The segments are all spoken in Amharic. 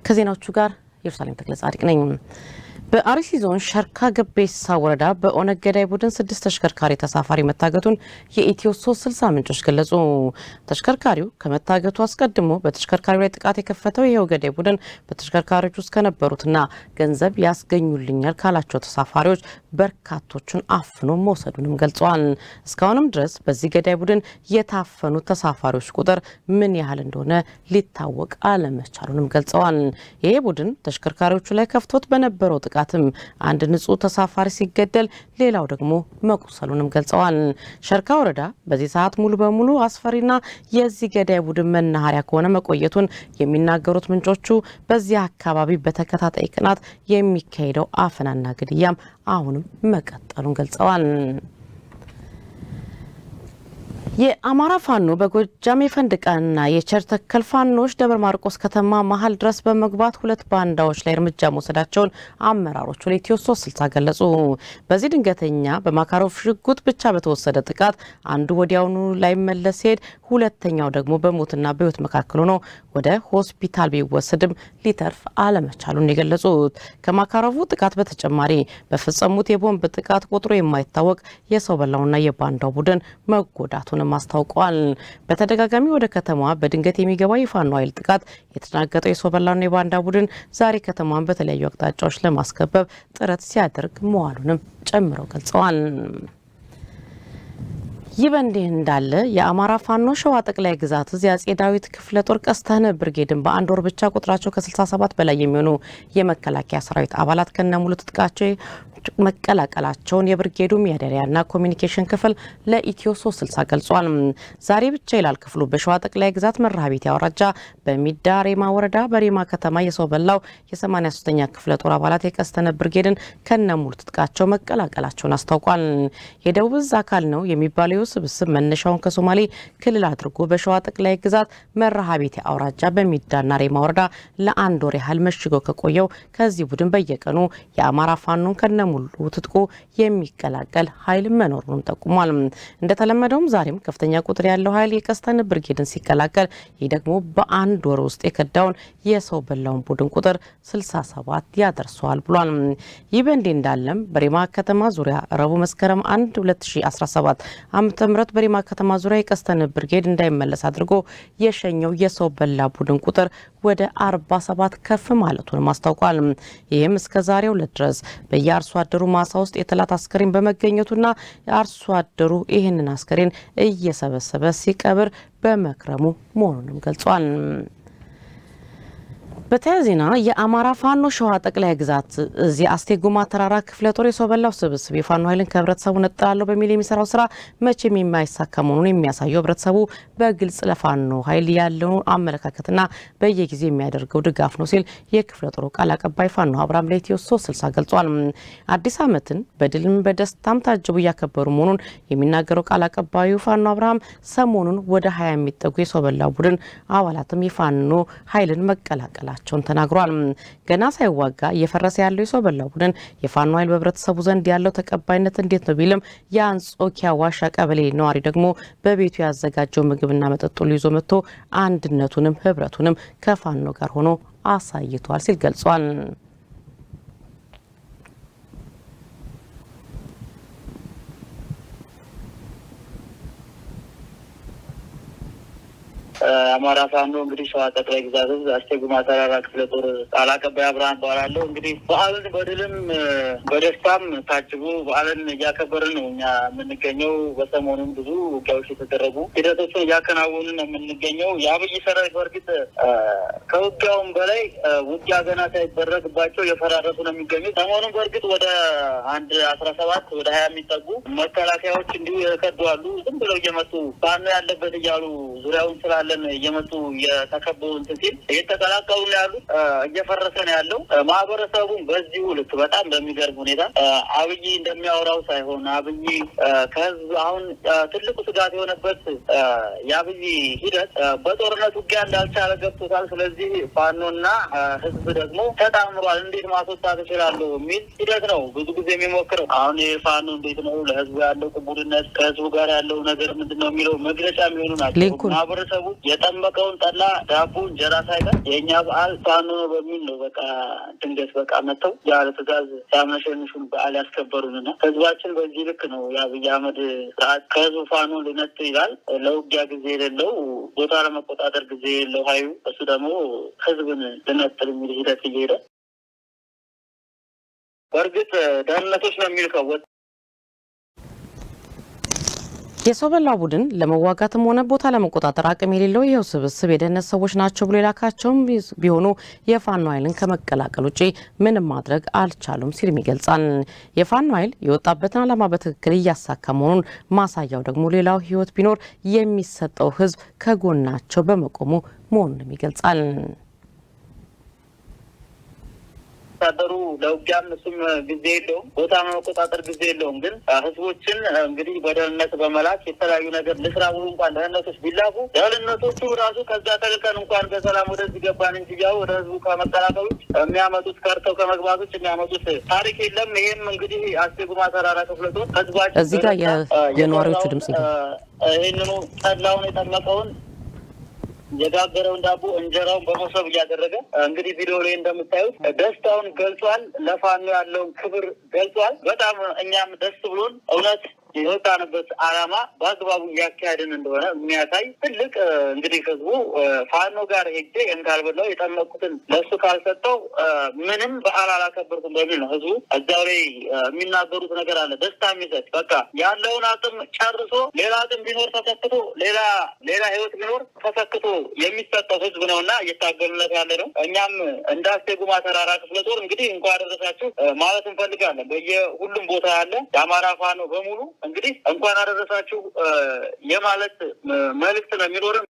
ከዜናዎቹ ጋር ኢየሩሳሌም ተክለ ጻድቅ ነኝ። በአርሲ ዞን ሸርካ ገቤሳ ወረዳ በኦነግ ገዳይ ቡድን ስድስት ተሽከርካሪ ተሳፋሪ መታገቱን የኢትዮ ሶስት ስልሳ ምንጮች ገለጹ። ተሽከርካሪው ከመታገቱ አስቀድሞ በተሽከርካሪው ላይ ጥቃት የከፈተው ይኸው ገዳይ ቡድን በተሽከርካሪዎች ውስጥ ከነበሩትና ገንዘብ ያስገኙልኛል ካላቸው ተሳፋሪዎች በርካቶቹን አፍኖ መውሰዱንም ገልጸዋል። እስካሁንም ድረስ በዚህ ገዳይ ቡድን የታፈኑ ተሳፋሪዎች ቁጥር ምን ያህል እንደሆነ ሊታወቅ አለመቻሉንም ገልጸዋል። ይሄ ቡድን ተሽከርካሪዎቹ ላይ ከፍቶት በነበረው ጥቃትም አንድ ንጹህ ተሳፋሪ ሲገደል ሌላው ደግሞ መቁሰሉንም ገልጸዋል። ሸርካ ወረዳ በዚህ ሰዓት ሙሉ በሙሉ አስፈሪና የዚህ ገዳይ ቡድን መናኸሪያ ከሆነ መቆየቱን የሚናገሩት ምንጮቹ በዚህ አካባቢ በተከታታይ ቀናት የሚካሄደው አፈናና ግድያም አሁንም መቀጠሉን ገልጸዋል። የአማራ ፋኖ በጎጃም የፈንድቃና የቸር ተከል ፋኖዎች ደብረ ማርቆስ ከተማ መሀል ድረስ በመግባት ሁለት ባንዳዎች ላይ እርምጃ መውሰዳቸውን አመራሮቹ ለኢትዮ ሶስት ስልሳ ገለጹ። በዚህ ድንገተኛ በማካሮቭ ሽጉጥ ብቻ በተወሰደ ጥቃት አንዱ ወዲያውኑ ላይመለስ ሲሄድ፣ ሁለተኛው ደግሞ በሞትና በሕይወት መካከል ሆኖ ወደ ሆስፒታል ቢወሰድም ሊተርፍ አለመቻሉን የገለጹት ከማካሮቭ ጥቃት በተጨማሪ በፈጸሙት የቦምብ ጥቃት ቁጥሩ የማይታወቅ የሰው በላውና የባንዳው ቡድን መጎዳቱን አስታውቀዋል። በተደጋጋሚ ወደ ከተማዋ በድንገት የሚገባው የፋኖ ኃይል ጥቃት የተደናገጠው የሰው በላና የባንዳ ቡድን ዛሬ ከተማዋን በተለያዩ አቅጣጫዎች ለማስከበብ ጥረት ሲያደርግ መዋሉንም ጨምረው ገልጸዋል። ይህ በእንዲህ እንዳለ የአማራ ፋኖ ሸዋ ጠቅላይ ግዛት እዝ የአጼ ዳዊት ክፍለ ጦር ቀስተነ ብርጌድን በአንድ ወር ብቻ ቁጥራቸው ከ67 በላይ የሚሆኑ የመከላከያ ሰራዊት አባላት ከነሙሉ ትጥቃቸው መቀላቀላቸውን የብርጌዱ ሚያደሪያና ኮሚኒኬሽን ክፍል ለኢትዮ 360 ገልጿል። ዛሬ ብቻ ይላል ክፍሉ በሸዋ ጠቅላይ ግዛት መርሃቤቴ አውራጃ በሚዳ ሬማ ወረዳ በሬማ ከተማ የሰው በላው የ83ኛ ክፍለ ጦር አባላት የቀስተነ ብርጌድን ከነሙሉ ትጥቃቸው መቀላቀላቸውን አስታውቋል። የደቡብ እዝ አካል ነው የሚባለው ስብስብ መነሻውን ከሶማሌ ክልል አድርጎ በሸዋ ጠቅላይ ግዛት መርሃቤቴ አውራጃ በሚዳና ሬማ ወረዳ ለአንድ ወር ያህል መሽገው ከቆየው ከዚህ ቡድን በየቀኑ የአማራ ፋኖን ከነሙሉ ትጥቁ የሚቀላቀል ኃይል መኖሩንም ጠቁሟል። እንደተለመደውም ዛሬም ከፍተኛ ቁጥር ያለው ኃይል የቀስተን ብርጌድን ሲቀላቀል ይህ ደግሞ በአንድ ወር ውስጥ የከዳውን የሰው በላውን ቡድን ቁጥር 67 ያደርሰዋል ብሏል። ይህ በእንዲህ እንዳለም በሬማ ከተማ ዙሪያ ረቡዕ መስከረም 1 2017 ዓመተ ምህረት በሬማ ከተማ ዙሪያ የቀስተን ብርጌድ እንዳይመለስ አድርጎ የሸኘው የሰው በላ ቡድን ቁጥር ወደ 47 ከፍ ማለቱንም አስታውቋል። ይህም እስከ ዛሬው ዕለት ድረስ በየአርሶ አደሩ ማሳ ውስጥ የጠላት አስከሬን በመገኘቱና የአርሶ አደሩ ይህንን አስከሬን እየሰበሰበ ሲቀብር በመክረሙ መሆኑንም ገልጿል። በተያያዘ ዜና የአማራ ፋኖ ሸዋ ጠቅላይ ግዛት እዚህ አስቴጉማ ተራራ ክፍለ ጦር የሰው በላው ስብስብ የፋኖ ኃይልን ከህብረተሰቡ ነጥላለሁ በሚል የሚሰራው ስራ መቼም የማይሳካ መሆኑን የሚያሳየው ህብረተሰቡ በግልጽ ለፋኖ ኃይል ያለውን አመለካከትና በየጊዜው የሚያደርገው ድጋፍ ነው ሲል የክፍለ ጦሩ ቃል አቀባይ ፋኖ አብርሃም ለኢትዮ ሶስት ስልሳ ገልጿል። አዲስ ዓመትን በድልም በደስታም ታጅቡ እያከበሩ መሆኑን የሚናገረው ቃል አቀባዩ ፋኖ አብርሃም ሰሞኑን ወደ ሀያ የሚጠጉ የሰው በላው ቡድን አባላትም የፋኖ ኃይልን መቀላቀላል መሆናቸውን ተናግሯል። ገና ሳይዋጋ እየፈረሰ ያለው የሰው በላው ቡድን የፋኖ ኃይል በህብረተሰቡ ዘንድ ያለው ተቀባይነት እንዴት ነው ቢልም የአንጾኪያ ዋሻ ቀበሌ ነዋሪ ደግሞ በቤቱ ያዘጋጀው ምግብና መጠጡን ይዞ መጥቶ አንድነቱንም ህብረቱንም ከፋኖ ጋር ሆኖ አሳይቷል ሲል ገልጿል። አማራ ፋኖ እንግዲህ ሸዋ ጠቅላይ ግዛት ህዝብ አስቴጉማ ተራራ ክፍለ ጦር ቃል አቀባይ አብርሃም እባላለሁ። እንግዲህ በዓልን በድልም በደስታም ታጅቡ በዓልን እያከበርን ነው እኛ የምንገኘው። በሰሞኑም ብዙ ውጊያዎች የተደረጉ ሂደቶችን እያከናወንን ነው የምንገኘው። የአብይ ሰራዊት በእርግጥ ከውጊያውም በላይ ውጊያ ገና ሳይደረግባቸው የፈራረሱ ነው የሚገኙት። ሰሞኑን በእርግጥ ወደ አንድ አስራ ሰባት ወደ ሀያ የሚጠጉ መከላከያዎች እንዲሁ የከዱ አሉ። ዝም ብለው እየመጡ ፋኖ ያለበት እያሉ ዙሪያውን ስላለ እየመጡ እየተከበሩ እንትን ሲል እየተቀላቀሉ ነው ያሉት። እየፈረሰ ነው ያለው ማህበረሰቡም በዚሁ ልክ በጣም በሚገርም ሁኔታ አብይ እንደሚያወራው ሳይሆን አብይ ከህዝብ አሁን ትልቁ ስጋት የሆነበት የአብይ ሂደት በጦርነት ውጊያ እንዳልቻለ ገብቶታል። ስለዚህ ፋኖና ህዝብ ደግሞ ተጣምሯል፣ እንዴት ማስወጣት እችላለሁ የሚል ሂደት ነው ብዙ ጊዜ የሚሞክረው። አሁን ፋኖ እንዴት ነው ለህዝቡ ያለው ቅቡልነት ከህዝቡ ጋር ያለው ነገር ምንድን ነው የሚለው መግለጫ የሚሆኑ ናቸው። ማህበረሰቡ የጠ የጠመቀውን ጠላ፣ ዳቦ፣ እንጀራ ሳይቀር የእኛ በዓል ፋኖ ነው በሚል ነው በቃ ድንገት በቃ መጥተው ያለ ትእዛዝ ሲያመሸንሹን በዓል ያስከበሩንና ህዝባችን በዚህ ልክ ነው የአብይ አህመድ ስርዓት ከህዝቡ ፋኖ ልነጥ ይላል። ለውጊያ ጊዜ የሌለው ቦታ ለመቆጣጠር ጊዜ የሌለው ሀይሉ እሱ ደግሞ ህዝብን ልነጥል የሚል ሂደት እየሄደ በእርግጥ ደህንነቶች ነው የሚልከው የሰው በላ ቡድን ለመዋጋትም ሆነ ቦታ ለመቆጣጠር አቅም የሌለው ይኸው ስብስብ የደህንነት ሰዎች ናቸው ብሎ የላካቸውም ቢሆኑ የፋኖ ኃይልን ከመቀላቀል ውጭ ምንም ማድረግ አልቻሉም ሲልም ይገልጻል። የፋኖ ኃይል የወጣበትን ዓላማ በትክክል እያሳካ መሆኑን ማሳያው ደግሞ ሌላው ህይወት ቢኖር የሚሰጠው ህዝብ ከጎናቸው በመቆሙ መሆኑንም ይገልጻል። ወታደሩ ለውጊያም እሱም ጊዜ የለውም፣ ቦታ መቆጣጠር ጊዜ የለውም። ግን ህዝቦችን እንግዲህ በደህንነት በመላክ የተለያዩ ነገር ልስራ ብሎ እንኳን ደህንነቶች ቢላኩ ደህንነቶቹ ራሱ ከዛ ተልከን እንኳን በሰላም ወደዚህ ገባን እንጂ ያው ወደ ህዝቡ ከመቀላቀል ውጭ የሚያመጡት ከርተው ከመግባት ውጭ የሚያመጡት ታሪክ የለም። ይሄም እንግዲህ አስቴጉማ ተራራ ክፍለ ጦር ህዝባችን እዚህ ጋር የነዋሪዎቹ ድምጽ ይህንኑ ጠላውን የጠመቀውን የጋገረውን ዳቦ እንጀራውን በመሶብ እያደረገ እንግዲህ ቪዲዮ ላይ እንደምታዩት ደስታውን ገልጿል። ለፋኖ ያለውን ክብር ገልጿል። በጣም እኛም ደስ ብሎን እውነት የወጣንበት ዓላማ በአግባቡ እያካሄድን እንደሆነ የሚያሳይ ትልቅ እንግዲህ ህዝቡ ፋኖ ጋር ሄጄ እንዳልበላው የጠመቁትን ለሱ ካልሰጠው ምንም በዓል አላከበርኩም በሚል ነው ህዝቡ እዛው ላይ የሚናገሩት ነገር አለ። ደስታ የሚሰጥ በቃ ያለውን አቅም ጨርሶ ሌላ አቅም ቢኖር ተሰክቶ ሌላ ሌላ ህይወት ቢኖር ተሰክቶ የሚሰጠው ህዝብ ነው እና እየታገሉለት ያለ ነው። እኛም እንደ አስቴጉማ ተራራ ክፍለ ጦር እንግዲህ እንኳ አደረሳችሁ ማለት እንፈልጋለን። በየሁሉም ቦታ ያለ የአማራ ፋኖ በሙሉ እንግዲህ እንኳን አደረሳችሁ የማለት መልእክት ነው የሚኖርም።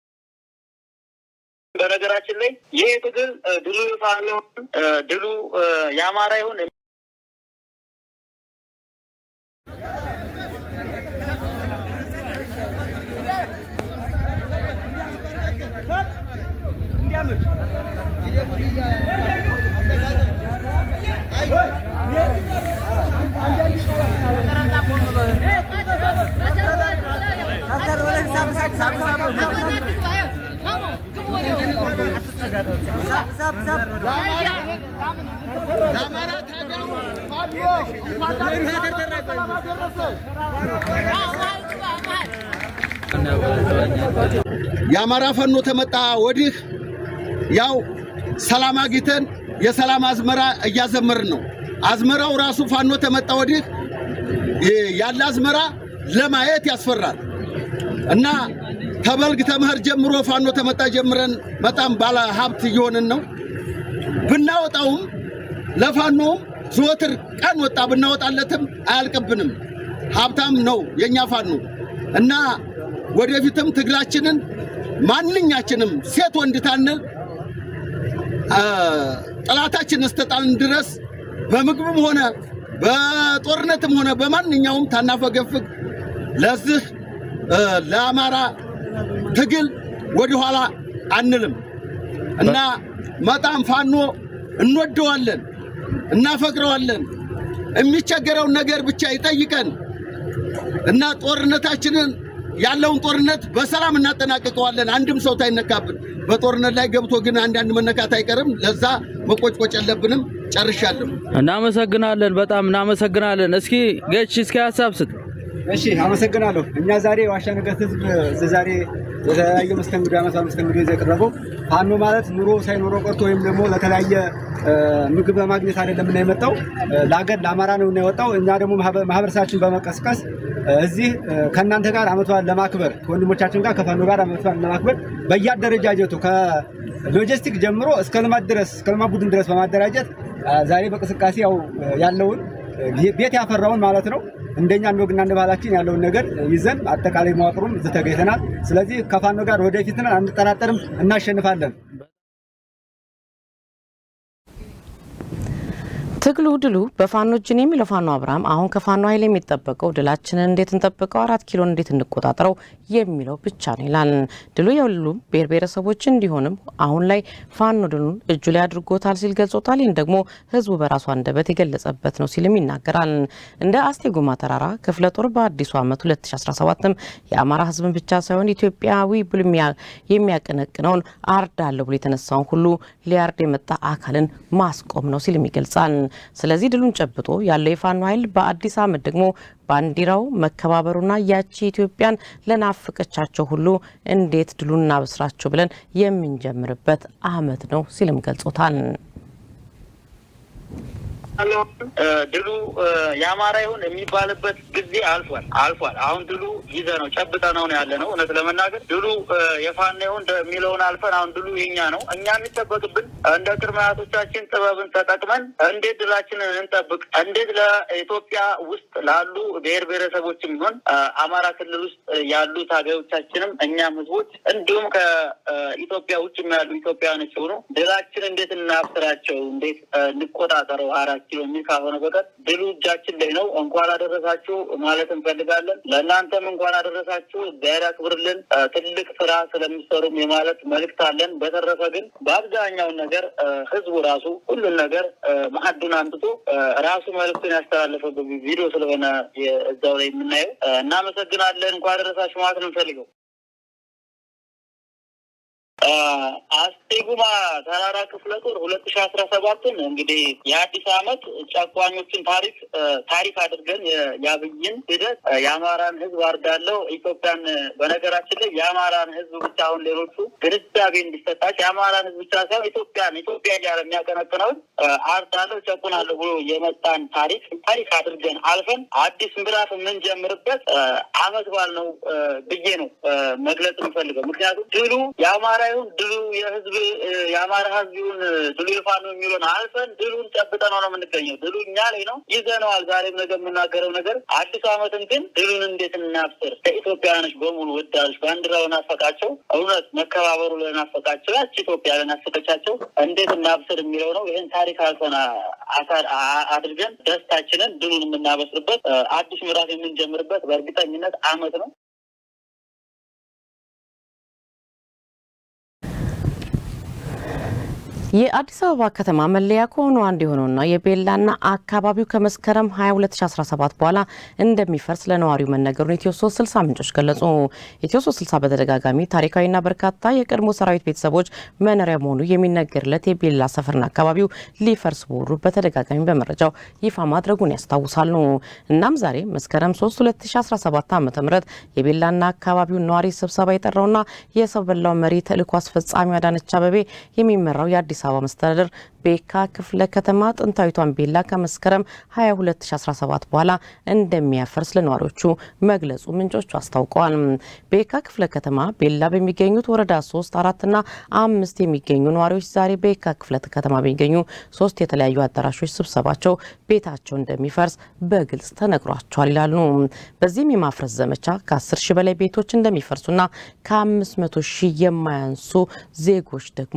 በነገራችን ላይ ይህ ትግል ድሉ የፋኖ ድሉ የአማራ ይሁን የአማራ ፋኖ ተመጣ ወዲህ ያው ሰላም አግኝተን የሰላም አዝመራ እያዘመርን ነው። አዝመራው ራሱ ፋኖ ተመጣ ወዲህ ያለ አዝመራ ለማየት ያስፈራል እና ተበልግ ተመኸር ጀምሮ ፋኖ ተመጣ ጀምረን በጣም ባለ ሀብት እየሆንን ነው። ብናወጣውም ለፋኖም ዘወትር ቀን ወጣ ብናወጣለትም አያልቅብንም። ሀብታም ነው የእኛ ፋኖ እና ወደፊትም ትግላችንን ማንኛችንም ሴት ወንድ ታንል ጠላታችን እስተጣልን ድረስ በምግብም ሆነ በጦርነትም ሆነ በማንኛውም ታናፈገፍግ ለዚህ ለአማራ ትግል ወደኋላ አንልም እና በጣም ፋኖ እንወደዋለን፣ እናፈቅረዋለን። የሚቸገረውን ነገር ብቻ ይጠይቀን እና ጦርነታችንን ያለውን ጦርነት በሰላም እናጠናቅቀዋለን። አንድም ሰው ታይነካብን። በጦርነት ላይ ገብቶ ግን አንዳንድ መነካት አይቀርም። ለዛ መቆጭቆጭ የለብንም። ጨርሻለሁ። እናመሰግናለን። በጣም እናመሰግናለን። እስኪ ገች እስኪ ሀሳብ ስጥ። እሺ አመሰግናለሁ። እኛ ዛሬ ዋሻ ንጋት ህዝብ እዚህ ዛሬ የተለያየ መስተንግዶ ያመጣ መስተንግዶ ይዘው የቀረበው ፋኖ ማለት ኑሮ ሳይኖረው ቀርቶ ወይም ደግሞ ለተለያየ ምግብ በማግኘት አይደለም እና የመጣው ለሀገር ለአማራ ነው እና የወጣው። እኛ ደግሞ ማህበረሰባችን በመቀስቀስ እዚህ ከእናንተ ጋር አመት በዓል ለማክበር ከወንድሞቻችን ጋር ከፋኖ ጋር አመት በዓል ለማክበር በየአደረጃጀቱ ከሎጂስቲክ ጀምሮ እስከ ልማት ድረስ እስከ ልማት ቡድን ድረስ በማደራጀት ዛሬ በቅስቃሴ ያው ያለውን ቤት ያፈራውን ማለት ነው እንደኛ እንደ ወግና እንደ ባህላችን ያለውን ነገር ይዘን አጠቃላይ መዋቅሩን እዚህ ተገኝተናል። ስለዚህ ከፋኖ ጋር ወደፊት ነን፣ አንጠራጠርም፣ እናሸንፋለን። ትግሉ ድሉ በፋኖ እጅን የሚለው ፋኖ አብርሃም አሁን ከፋኖ ኃይል የሚጠበቀው ድላችንን እንዴት እንጠብቀው፣ አራት ኪሎን እንዴት እንቆጣጠረው የሚለው ብቻ ነው ይላል። ድሉ የሁሉም ብሔር ብሔረሰቦች እንዲሆንም አሁን ላይ ፋኖ ድሉን እጁ ላይ አድርጎታል ሲል ገልጾታል። ይህን ደግሞ ህዝቡ በራሱ አንደበት የገለጸበት ነው ሲልም ይናገራል። እንደ አስቴጎማ ተራራ ክፍለ ጦር በአዲሱ ዓመት 2017ም የአማራ ህዝብን ብቻ ሳይሆን ኢትዮጵያዊ ብሎ የሚያቀነቅነውን አርዳለሁ ብሎ የተነሳውን ሁሉ ሊያርድ የመጣ አካልን ማስቆም ነው ሲልም ይገልጻል። ስለዚህ ድሉን ጨብጦ ያለው የፋኖ ኃይል በአዲስ ዓመት ደግሞ ባንዲራው መከባበሩና ያቺ ኢትዮጵያን ለናፈቀቻቸው ሁሉ እንዴት ድሉን እናበስራቸው ብለን የምንጀምርበት ዓመት ነው ሲልም ገልጾታል። ድሉ የአማራ ይሁን የሚባልበት ጊዜ አልፏል አልፏል። አሁን ድሉ ይዘ ነው ጨብጠ ነው ያለ ነው። እውነት ለመናገር ድሉ የፋኖ ይሁን የሚለውን አልፈን አሁን ድሉ የኛ ነው። እኛ የሚጠበቅብን እንደ ቅድመ አያቶቻችን ጥበብን ተጠቅመን እንዴት ድላችንን እንጠብቅ፣ እንዴት ለኢትዮጵያ ውስጥ ላሉ ብሔር ብሔረሰቦችም ይሁን አማራ ክልል ውስጥ ያሉ ታጋዮቻችንም እኛም ህዝቦች እንዲሁም ከኢትዮጵያ ውጭ ያሉ ኢትዮጵያውያኖች ሆኑ ድላችን እንዴት እናብስራቸው፣ እንዴት እንቆጣጠረው አራት ኪሎ የሚል ካልሆነ በቀር ድሉ እጃችን ላይ ነው። እንኳን አደረሳችሁ ማለት እንፈልጋለን። ለእናንተም እንኳን አደረሳችሁ፣ እግዚአብሔር ያክብርልን። ትልቅ ስራ ስለሚሰሩም የማለት መልእክት አለን። በተረፈ ግን በአብዛኛውን ነገር ህዝቡ ራሱ ሁሉን ነገር ማዕዱን አምጥቶ ራሱ መልእክቱን ያስተላለፈበት ቪዲዮ ስለሆነ እዛው ላይ የምናየው እናመሰግናለን። እንኳን አደረሳችሁ ማለት ነው እንፈልገው አስቴጉማ ተራራ ክፍለ ጦር ሁለት ሺ አስራ ሰባትን እንግዲህ የአዲስ አመት ጨቋኞችን ታሪክ ታሪክ አድርገን የአብይን ሂደት የአማራን ህዝብ አርዳለው ኢትዮጵያን በነገራችን ላይ የአማራን ህዝብ ብቻ አሁን ሌሎቹ ግንዛቤ እንዲሰጣቸው የአማራን ህዝብ ብቻ ሳይሆን ኢትዮጵያን ኢትዮጵያ እያለ የሚያቀነቅነውን አርዳለው ጨቁናለሁ ብሎ የመጣን ታሪክ ታሪክ አድርገን አልፈን አዲስ ምዕራፍ የምንጀምርበት አመት በዓል ነው ብዬ ነው መግለጽ የምፈልገው። ምክንያቱም ድሉ የአማራ ይሁን ድሉ የህዝብ የአማራ ህዝብ ይሁን ድሉ የፋኖ የሚለውን አልፈን ድሉን ጨብጠነው ነው የምንገኘው። ድሉ እኛ ላይ ነው ይዘነዋል። ዛሬም ነገ የምናገረው ነገር አዲሱ አመትን ግን ድሉን እንዴት እናብስር? ለኢትዮጵያውያኖች በሙሉ ወዳጆች ባንዲራው ናፈቃቸው፣ እውነት መከባበሩ ለናፈቃቸው፣ ያች ኢትዮጵያ ለናፈቀቻቸው እንዴት እናብስር የሚለው ነው። ይህን ታሪክ አልፈን አድርገን ደስታችንን ድሉን የምናበስርበት አዲስ ምዕራፍ የምንጀምርበት በእርግጠኝነት አመት ነው። የአዲስ አበባ ከተማ መለያ ከሆኑ አንዱ የሆነውና የቤላና አካባቢው ከመስከረም 22 2017 በኋላ እንደሚፈርስ ለነዋሪው መነገሩን ኢትዮ 360 ምንጮች ገለጹ። ኢትዮ 360 በተደጋጋሚ ታሪካዊና በርካታ የቀድሞ ሰራዊት ቤተሰቦች መኖሪያ መሆኑ የሚነገርለት የቤላ ሰፈርና አካባቢው ሊፈርስ መሆኑ በተደጋጋሚ በመረጃው ይፋ ማድረጉን ያስታውሳሉ። እናም ዛሬ መስከረም 3 2017 ዓ ም የቤላና አካባቢው ነዋሪ ስብሰባ የጠራውና የሰበላው መሪ ተልእኮ አስፈጻሚ አዳነች አበቤ የሚመራው የአዲስ አበባ መስተዳደር ቤካ ክፍለ ከተማ ጥንታዊቷን ቤላ ከመስከረም 22 2017 በኋላ እንደሚያፈርስ ለነዋሪዎቹ መግለጹ ምንጮቹ አስታውቀዋል። ቤካ ክፍለ ከተማ ቤላ በሚገኙት ወረዳ 3 አራትና አምስት የሚገኙ ነዋሪዎች ዛሬ ቤካ ክፍለ ከተማ በሚገኙ ሶስት የተለያዩ አዳራሾች ስብሰባቸው ቤታቸው እንደሚፈርስ በግልጽ ተነግሯቸዋል ይላሉ። በዚህም የማፍረስ ዘመቻ ከ10 ሺህ በላይ ቤቶች እንደሚፈርሱና ከ500 ሺህ የማያንሱ ዜጎች ደግሞ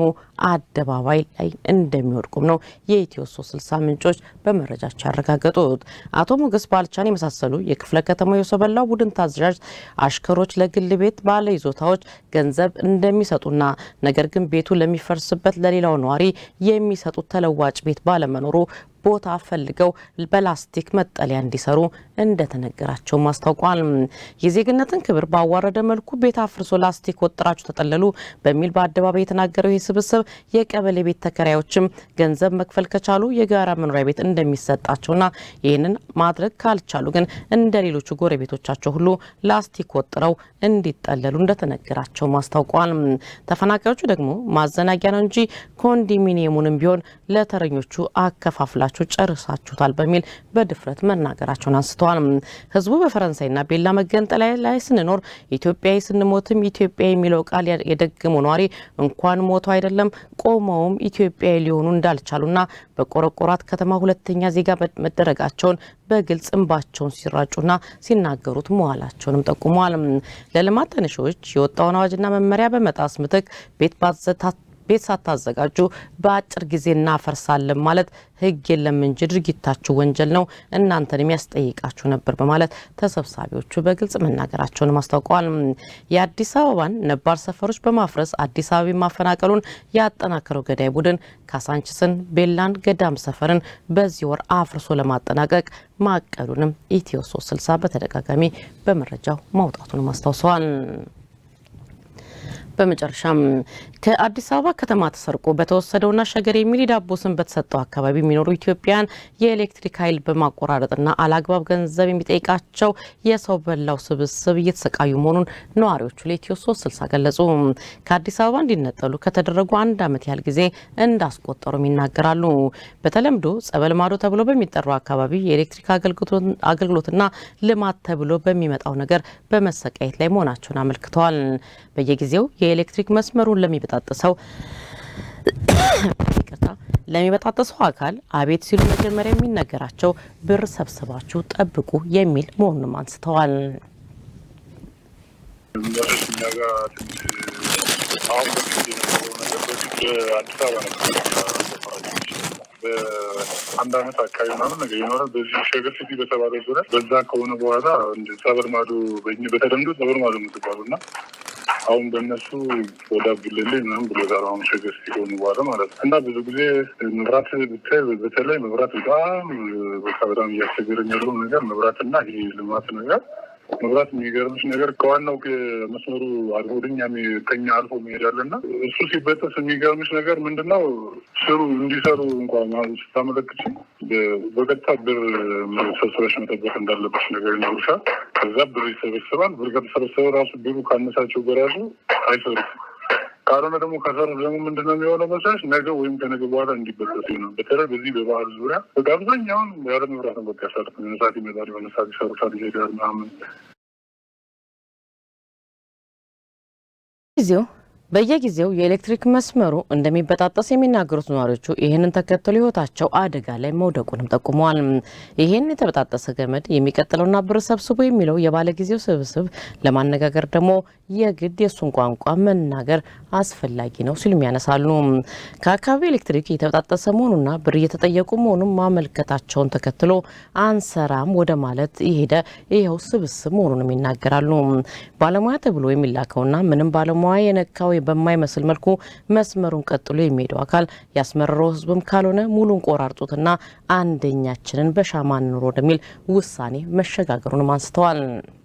አደባባይ ላይ እንደሚወድቁም ነው የኢትዮ 360 ምንጮች በመረጃቸው ያረጋገጡት። አቶ ሞገስ ባልቻን የመሳሰሉ የክፍለ ከተማው የሰበላው ቡድን ታዛዥ አሽከሮች ለግል ቤት ባለ ይዞታዎች ገንዘብ እንደሚሰጡና ነገር ግን ቤቱ ለሚፈርስበት ለሌላው ነዋሪ የሚሰጡት ተለዋጭ ቤት ባለመኖሩ ቦታ ፈልገው በላስቲክ መጠለያ እንዲሰሩ እንደተነገራቸውም አስታውቋል። የዜግነትን ክብር ባዋረደ መልኩ ቤት አፍርሶ ላስቲክ ወጥራችሁ ተጠለሉ በሚል በአደባባይ የተናገረው ይህ ስብስብ የቀበሌ ቤት ተከራዮችም ገንዘብ መክፈል ከቻሉ የጋራ መኖሪያ ቤት እንደሚሰጣቸውና ይህንን ማድረግ ካልቻሉ ግን እንደ ሌሎቹ ጎረቤቶቻቸው ሁሉ ላስቲክ ወጥረው እንዲጠለሉ እንደተነገራቸውም አስታውቋል። ተፈናቃዮቹ ደግሞ ማዘናጊያ ነው እንጂ ኮንዶሚኒየሙንም ቢሆን ለተረኞቹ አከፋፍላችሁ ጨርሳችሁታል በሚል በድፍረት መናገራቸውን አንስተዋል። ህዝቡ በፈረንሳይና ቤላ መገንጠላይ ላይ ስንኖር ኢትዮጵያዊ ስንሞትም ኢትዮጵያ የሚለው ቃል የደገመው ነዋሪ እንኳን ሞቶ አይደለም ቆመውም ኢትዮጵያዊ ሊሆኑ እንዳልቻሉና በቆረቆራት ከተማ ሁለተኛ ዜጋ መደረጋቸውን በግልጽ እንባቸውን ሲራጩና ሲናገሩት መዋላቸውንም ጠቁመዋል። ለልማት ተነሺዎች የወጣውን አዋጅና መመሪያ በመጣስ ምትክ ቤት ቤት ሳታዘጋጁ በአጭር ጊዜ እናፈርሳለን ማለት ሕግ የለም እንጂ ድርጊታችሁ ወንጀል ነው፣ እናንተን የሚያስጠይቃችሁ ነበር በማለት ተሰብሳቢዎቹ በግልጽ መናገራቸውንም አስታውቀዋል። የአዲስ አበባን ነባር ሰፈሮች በማፍረስ አዲስ አበባ ማፈናቀሉን ያጠናከረው ገዳይ ቡድን ካሳንችስን፣ ቤላን፣ ገዳም ሰፈርን በዚህ ወር አፍርሶ ለማጠናቀቅ ማቀዱንም ኢትዮ 360 በተደጋጋሚ በመረጃው ማውጣቱንም አስታውሰዋል። በመጨረሻም ከአዲስ አበባ ከተማ ተሰርቆ በተወሰደውና ሸገር የሚል ዳቦ ስም በተሰጠው አካባቢ የሚኖሩ ኢትዮጵያን የኤሌክትሪክ ኃይል በማቆራረጥና አላግባብ ገንዘብ የሚጠይቃቸው የሰው በላው ስብስብ እየተሰቃዩ መሆኑን ነዋሪዎቹ ለኢትዮ ሶስት ስልሳ ገለጹ። ከአዲስ አበባ እንዲነጠሉ ከተደረጉ አንድ ዓመት ያህል ጊዜ እንዳስቆጠሩም ይናገራሉ። በተለምዶ ጸበል ማዶ ተብሎ በሚጠራው አካባቢ የኤሌክትሪክ አገልግሎትና ልማት ተብሎ በሚመጣው ነገር በመሰቃየት ላይ መሆናቸውን አመልክተዋል። በየጊዜው የኤሌክትሪክ መስመሩን ለሚበጣጥሰው ይቅርታ ለሚበጣጥሰው አካል አቤት ሲሉ መጀመሪያ የሚነገራቸው ብር ሰብስባችሁ ጠብቁ የሚል መሆኑንም አንስተዋል። እኛ ጋር ትንሽ አሁን በፊት የነበረው ነገር በፊት በአዲስ አበባ ነበር በአንድ አመት አካባቢ ምናምን ነገር ይኖራል። በዚህ ሸገር ሲቲ በተባለ ዙሪያ በዛ ከሆነ በኋላ ጸበል ማዶ በተለምዶ ጸበል ማዶ የምትባሉ እና አሁን በእነሱ ወደ አብዱሌሌ ምናምን ብሎታል። አሁን ሸገር ሲቲ ከሆኑ በኋላ ማለት ነው እና ብዙ ጊዜ መብራት ብታይ በተለይ መብራት በጣም በቃ በጣም እያስቸገረኝ ያለው ነገር መብራትና ይሄ ልማት ነገር መብራት የሚገርምሽ ነገር ከዋናው መስመሩ አልፎ ወደኛ ከኛ አልፎ መሄዳለና እሱ ሲበጠስ የሚገርምሽ ነገር ምንድነው ስሩ እንዲሰሩ እንኳን ስታመለክች በቀጥታ ብር ሰብስበሽ መጠበቅ እንዳለበች ነገር ይነግሩሻል። ከዛ ብር ይሰበስባል። ብር ከተሰበሰበ ራሱ ብሩ ካነሳቸው በራሱ አይሰሩም። ካልሆነ ደግሞ ከሰሩ ደግሞ ምንድነው የሚሆነው መሰለሽ ነገ ወይም ከነገ በኋላ እንዲበጠሱ ነው። በተለይ በዚህ በባህል ዙሪያ በቃ አብዛኛውን ያለ መብራት ነው በቃ ያሳልፍ የሆነ ሰዓት ይመጣል፣ የሆነ ሰዓት ይሰሩታል፣ ይሄዳል ምናምን ጊዜው በየጊዜው የኤሌክትሪክ መስመሩ እንደሚበጣጠስ የሚናገሩት ነዋሪዎቹ ይህንን ተከትሎ ሕይወታቸው አደጋ ላይ መውደቁንም ጠቁመዋል። ይህን የተበጣጠሰ ገመድ የሚቀጥለውና ብር ሰብስቦ የሚለው የባለ ጊዜው ስብስብ ለማነጋገር ደግሞ የግድ የእሱን ቋንቋ መናገር አስፈላጊ ነው ሲሉም ያነሳሉ። ከአካባቢ ኤሌክትሪክ የተበጣጠሰ መሆኑና ብር እየተጠየቁ መሆኑን ማመልከታቸውን ተከትሎ አንሰራም ወደ ማለት የሄደ ይኸው ስብስብ መሆኑንም ይናገራሉ። ባለሙያ ተብሎ የሚላከውና ምንም ባለሙያ የነካው በማይመስል መልኩ መስመሩን ቀጥሎ የሚሄደው አካል ያስመረረው ህዝብም ካልሆነ ሙሉን ቆራርጡትና አንደኛችንን በሻማ እንኑር ወደሚል ውሳኔ መሸጋገሩንም አንስተዋል።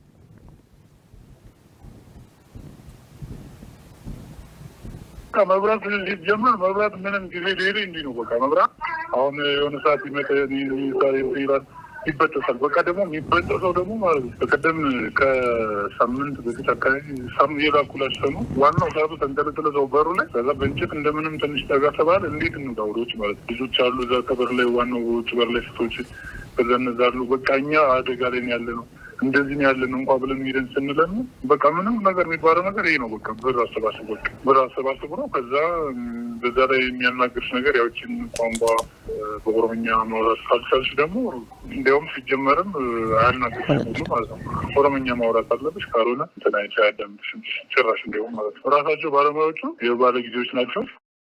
መብራት ሲጀመር መብራት ምንም ጊዜ ሌሌ እንዲህ ነው። በቃ መብራት አሁን የሆነ ሰዓት ይመጣ ይላል ይበጠሳል። በቃ ደግሞ የሚበጠሰው ደግሞ ማለት ነው። በቀደም ከሳምንት በፊት አካባቢ ሳም የላኩላች ሰሙ ዋናው ሰዓቱ ተንጠለጠለ ሰው በሩ ላይ ከዛ በእንጨት እንደምንም ትንሽ ጠጋ ተባለ። እንዴት እንውጣ ወደውጭ ማለት ልጆች አሉ እዛ ከበር ላይ ዋናው ውጭ በር ላይ ሴቶች ከዛ እነዛ አሉ። በቃ እኛ አደጋ ላይ ያለ ነው እንደዚህ ነው ያለን እንኳ ብለን ሄደን ስንለን በቃ ምንም ነገር የሚባለው ነገር ይሄ ነው። በቃ ብር አሰባስብ በቃ ብር አሰባስቡ ነው። ከዛ በዛ ላይ የሚያናግርሽ ነገር ያዎችን ቋንቋ በኦሮምኛ ማውራት ካልቻልሽ ደግሞ እንዲያውም ሲጀመርም አያናግርሽም ሁሉ ማለት ነው። ኦሮምኛ ማውራት አለብሽ። ካልሆነ ተናይቻ ያዳምጥሽም ጭራሽ እንዲያውም ማለት ነው። ራሳቸው ባለሙያዎቹ የባለ ጊዜዎች ናቸው።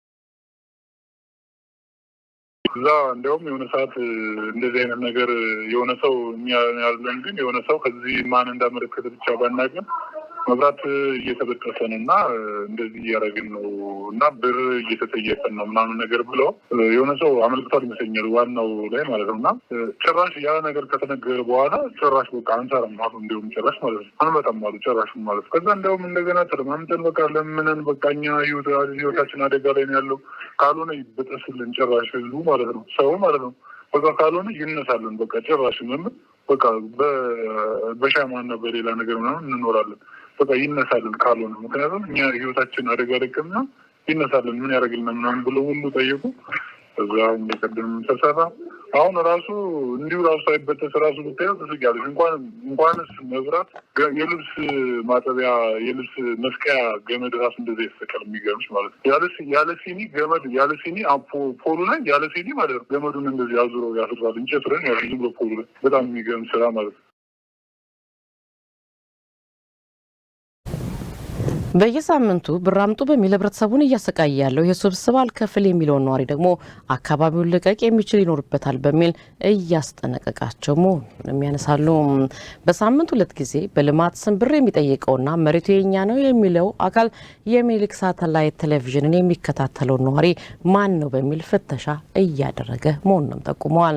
እዛ እንዲያውም የሆነ ሰዓት እንደዚህ አይነት ነገር የሆነ ሰው እኛ ያለን ግን የሆነ ሰው ከዚህ ማን እንዳመለከተ ብቻ ባናገር መብራት እየተበጠሰ ነው እና እንደዚህ እያደረግን ነው እና ብር እየተጠየቀን ነው ምናምን ነገር ብለው የሆነ ሰው አመልክቷል ይመስለኛል ዋናው ላይ ማለት ነው። እና ጭራሽ ያ ነገር ከተነገረ በኋላ ጭራሽ በቃ አንሰራም አሉ። እንዲሁም ጭራሽ ማለት ነው አንመጣም አሉ ጭራሽ ማለት ከዛ እንዲያውም እንደገና ተለማምጠን በቃ ለምንን በቃ እኛ ህይወታችን አደጋ ላይ ነው ያለው ካልሆነ ይበጠስልን ጭራሽ ህዝቡ ማለት ነው ሰው ማለት ነው በቃ ካልሆነ ይነሳለን በቃ ጭራሽ ምን በቃ በሻማ እና በሌላ ነገር ምናምን እንኖራለን በቃ ይነሳልን ካልሆነ ምክንያቱም እኛ ህይወታችን አደጋ ደቅምና ይነሳልን ምን ያደርግልና ምናምን ብሎ ሁሉ ጠየቁ። እዛ እንደቀደም ተሰራ። አሁን ራሱ እንዲሁ ራሱ ሳይበጠስ ራሱ ብታየው ትስቂያለሽ። እንኳን እንኳንስ መብራት የልብስ ማጠቢያ የልብስ መስቀያ ገመድ ራሱ እንደዛ ይሰቀል የሚገርምሽ ማለት ነው። ያለ ያለ ሲኒ ገመድ ያለ ሲኒ ፖሉ ላይ ያለ ሲኒ ማለት ነው ገመዱን እንደዚህ አዙሮ ያስራል። እንጨት ረን ያሉ ዝም ብሎ ፖሉ ላይ በጣም የሚገርም ስራ ማለት ነው። በየሳምንቱ ብር አምጡ በሚል ህብረተሰቡን እያሰቃየ ያለው ይህ ስብስብ አልከፍል የሚለውን ነዋሪ ደግሞ አካባቢውን ልቀቅ የሚችል ይኖርበታል በሚል እያስጠነቀቃቸው መሆኑንም ያነሳሉ። በሳምንት ሁለት ጊዜ በልማት ስም ብር የሚጠይቀውና መሬቱ የኛ ነው የሚለው አካል የሚኒልክ ሳተላይት ቴሌቪዥንን የሚከታተለው ነዋሪ ማን ነው በሚል ፍተሻ እያደረገ መሆኑንም ጠቁመዋል።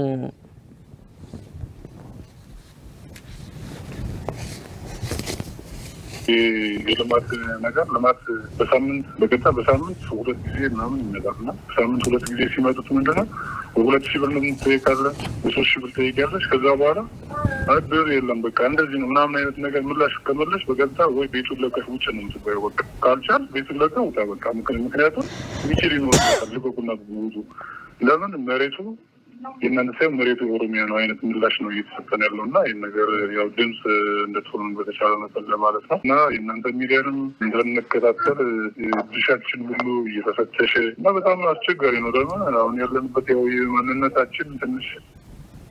የልማት ነገር ልማት በሳምንት በገዛ በሳምንት ሁለት ጊዜ ምናምን ይመጣል እና በሳምንት ሁለት ጊዜ ሲመጡት ምንድነው በሁለት ሺህ ብር ትጠይቃለህ፣ በሶስት ሺህ ብር ትጠይቃለች። ከዛ በኋላ አይ ብር የለም በቃ እንደዚህ ነው ምናምን አይነት ነገር ምላሽ ከመለሽ በገዛ ወይ ቤቱን ለቀሽ ውጭ ነው የምትባየው። በቃ ካልቻል ቤቱን ለቀ ውጣ በቃ። ምክንያቱም ሚችል ይኖርበታል ልቀቁና ውጡ። ለምን መሬቱ የእናንተ ሳይሆን መሬቱ የኦሮሚያ ነው አይነት ምላሽ ነው እየተሰጠን ያለው እና ይህን ነገር ያው ድምፅ እንደትሆኑ በተቻለ መጠን ለማለት ነው እና የእናንተ ሚዲያንም እንደምንከታተል ድሻችን ሁሉ እየተፈተሸ እና በጣም አስቸጋሪ ነው። ደግሞ አሁን ያለንበት ያው ማንነታችን ትንሽ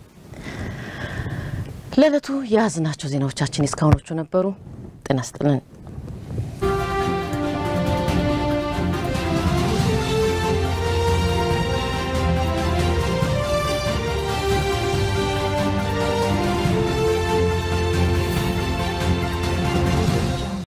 ለዕለቱ የያዝናቸው ዜናዎቻችን እስካሁኖቹ ነበሩ። ጤና ይስጥልን።